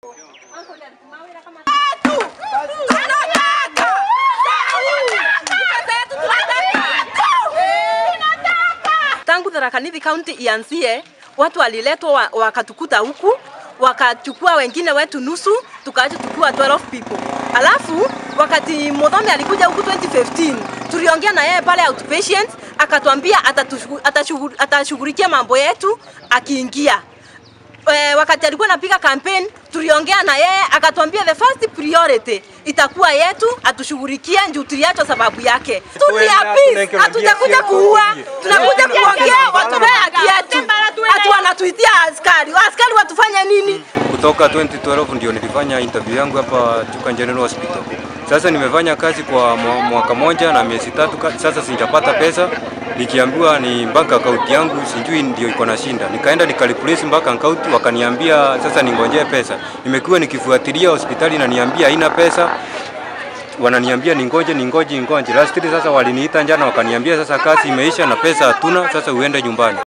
Tangu Tharaka Nithi County ianzie, watu waliletwa wa- wakatukuta huku wakachukua wengine wetu nusu, tukaacha tukiwa 12 people. Alafu wakati Muthoni alikuja huku 2015 tuliongea na yeye pale outpatient, akatuambia atatushughu- atashughu- atashughulikia mambo yetu akiingia e, wakati alikuwa anapiga campaign tuliongea na yeye akatuambia the first priority itakuwa yetu atushughulikie juu tuliachwa sababu yake. Tuliapis, hatujakuja kuua, tunakuja kuongea watupee haki yetu. Ati wanatuitia askari, askari watufanya nini? Kutoka 2012 ndio nilifanya interview yangu hapa Chuka General Hospital. Sasa nimefanya kazi kwa mwa- mwaka moja na miezi tatu, ka- sasa sijapata pesa. Nikiambiwa ni mpaka akaunti yangu sijui ndio iko na shinda. Nikaenda nikaliplace mpaka akaunti, wakaniambia sasa ningojee pesa. Nimekuwa nikifuatilia hospitali na niambia haina pesa wananiambia ningoje ningoje ningoje. Last sasa waliniita jana wakaniambia sasa kazi imeisha na pesa hatuna, sasa uende nyumbani.